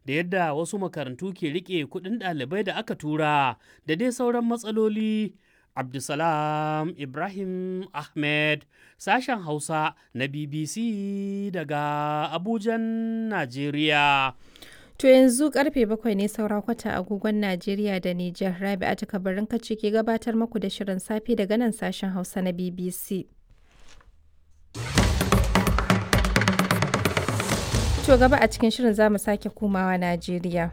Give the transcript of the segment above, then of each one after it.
da yadda wasu makarantu ke rike kuɗin ɗalibai da aka tura da dai sauran matsaloli. Abdulsalam Ibrahim Ahmed sashen Hausa na BBC daga Abujan, Najeriya. To yanzu karfe bakwai ne saura kwata agogon Najeriya da Nijar Rabi'a ta kabarin kace ke gabatar muku da shirin safe daga nan sashen Hausa na BBC. To gaba a cikin shirin za mu sake komawa Najeriya.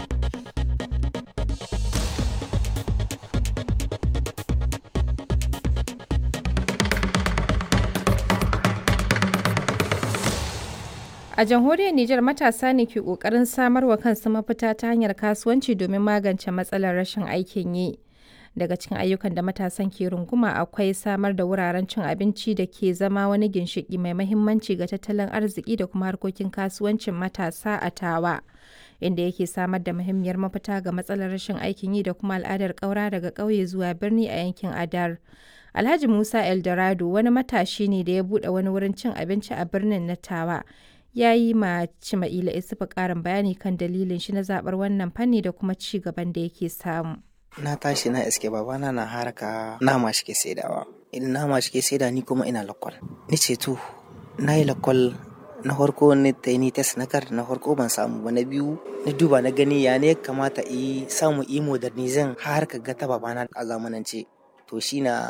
A jamhuriyar Nijar matasa ne ke ƙoƙarin samar wa kansu mafita ta hanyar kasuwanci domin magance matsalar rashin aikin yi. Daga cikin ayyukan da matasan ke runguma akwai samar da wuraren cin abinci da ke zama wani ginshiƙi mai mahimmanci ga tattalin arziki da kuma harkokin kasuwancin matasa a tawa. Inda yake samar da muhimmiyar mafita ga matsalar rashin aikin yi da kuma al'adar ƙaura daga ƙauye zuwa birni a yankin Adar. Alhaji Musa Eldorado wani matashi ne da ya buɗe wani wurin cin abinci a birnin na Tawa. ya yi ma Cima'ila Isufu ƙarin bayani kan dalilin shi na zaɓar wannan fanni da kuma ci gaban da yake samu. Na tashi na iske babana na haraka nama shi ke saidawa. Idan nama shi ke saida ni kuma ina lakwal. Ni ce to, na yi lakwal na farko ni ta yi ni test na kar na farko ban samu ba na biyu na duba na gani ya ne kamata yi samu yi modernizin har ka ga ta babana a zamanance. To shi na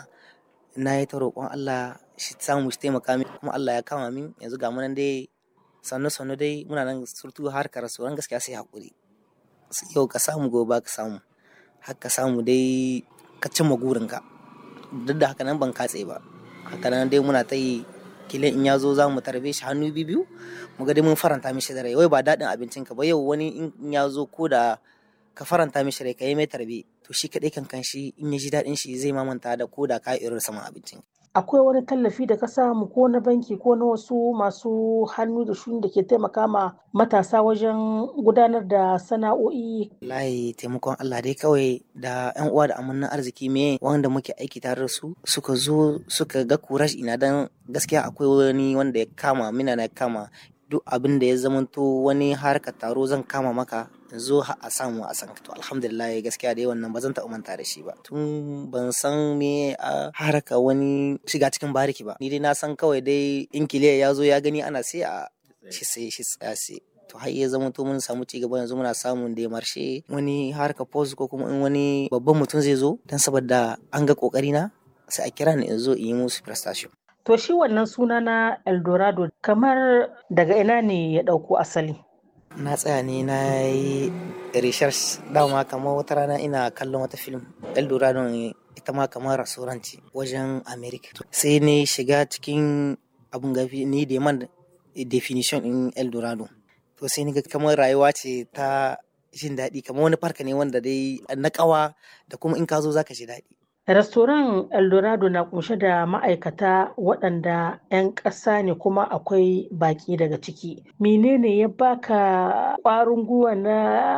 na yi ta roƙon Allah shi samu shi taimaka min kuma Allah ya kama min yanzu ga munan dai sannu sannu dai muna nan surtu har ka rasuwan gaskiya sai haƙuri yau ka samu gobe ka samu har ka samu dai ka cimma gurinka duk da haka nan ban katse ba haka nan dai muna ta yi kilin in ya zo za mu tarbe shi hannu biyu mu ga dai mun faranta mishi da rai wai ba daɗin abincinka ba yau wani in ya zo ko da ka faranta mishi rai ka yi mai tarbe to shi kaɗai kan shi in ya ji daɗin shi zai mamanta da ko da ka irin saman abincin akwai wani tallafi da ka samu ko na banki ko na wasu masu hannu da shuni da ke taimaka ma matasa wajen gudanar da sana'o'i layi taimakon Allah dai kawai da yan uwa da amannan arziki me wanda muke aiki tare da su suka zo suka ga kurash ina dan gaskiya akwai wani wanda ya kama mina na kama duk abin da ya zamanto wani harka taro zan kama maka zo a samu a san to alhamdulillah gaskiya dai wannan ba zan taɓa manta da shi ba tun ban san me a haraka wani shiga cikin bariki ba ni dai na san kawai dai in kiliya ya zo ya gani ana sai a shi sai shi tsaya sai to har ya zama to mun samu ci gaba yanzu muna samun da marshe wani harka post ko kuma in wani babban mutum zai zo dan saboda an ga kokari na sai a kira ni in zo in yi musu prestation to shi wannan suna na eldorado kamar daga ina ne ya ɗauko asali na tsaya ne na yi research dama kamar wata rana ina kallon wata film eldorado ita ma kamar rasuranci wajen america sai ne shiga cikin abun gafi ni da man definition in eldorado to sai ni ga kamar rayuwa ce ta jin daɗi kamar wani farka ne wanda dai na ƙawa da kuma in ka zo zaka ji daɗi Restoran Eldorado na kunshe da ma'aikata waɗanda 'yan ƙasa ne kuma akwai baƙi daga ciki. Menene ya baka ƙwarin gwiwa na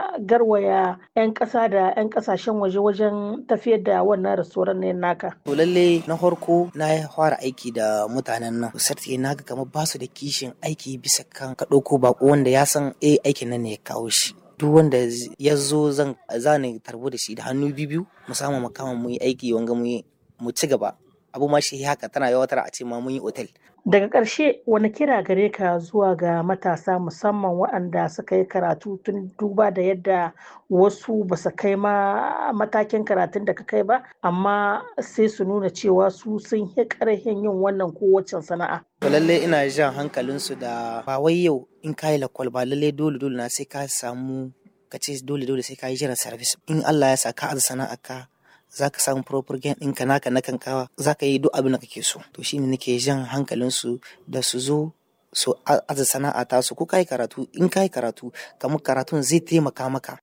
garwaya 'yan ƙasa da 'yan ƙasashen waje wajen tafiyar da wannan restoran ne naka? To lalle na farko na fara aiki da mutanen nan. Sarti na ga kamar ba su da kishin aiki bisa kan ka ɗauko baƙo wanda ya san eh aikin nan ne ya kawo shi. duk wanda ya zo zan zane tarbo da shi da hannu biyu mu samu makama mu yi aiki wanga mu ci gaba abu ma shi haka tana yawatar a ce ma mun yi otel daga ƙarshe wani kira gare ka zuwa ga matasa musamman waɗanda suka yi karatu tun duba da yadda wasu ba su kai ma matakin karatun da ka kai ba amma sai su nuna cewa su sun yi ƙarfin yin wannan kowace sana'a to lalle ina jan hankalinsu da ba wai yau in ka yi lakwal ba lalle dole dole na sai ka samu ka ce dole dole sai ka yi jiran service in Allah ya sa ka aza sana'a ka za ka samu proper gain ɗinka naka na kankawa za ka yi duk abin da kake so to shine nake jan hankalinsu da su zo su aza sana'a ta su ko ka yi karatu in ka yi karatu kamar karatun zai taimaka maka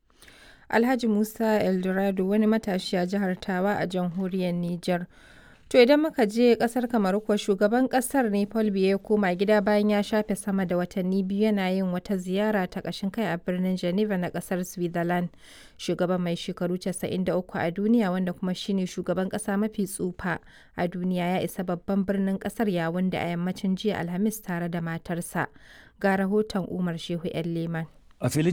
Alhaji Musa Eldorado wani matashi a jihar Tawa a jamhuriyar Nijar. To idan muka je kasar Kamaru kuwa shugaban kasar ne Paul Biya ya koma gida bayan ya shafe sama da watanni biyu yana yin wata ziyara ta ƙashin kai a birnin Geneva na kasar Switzerland. Shugaban mai shekaru 93 a duniya wanda kuma shine shugaban ƙasa mafi tsufa a duniya ya isa babban birnin ƙasar yawun da a yammacin jiya Alhamis tare da matarsa. Ga rahoton Umar Shehu 'yan Leman. A filin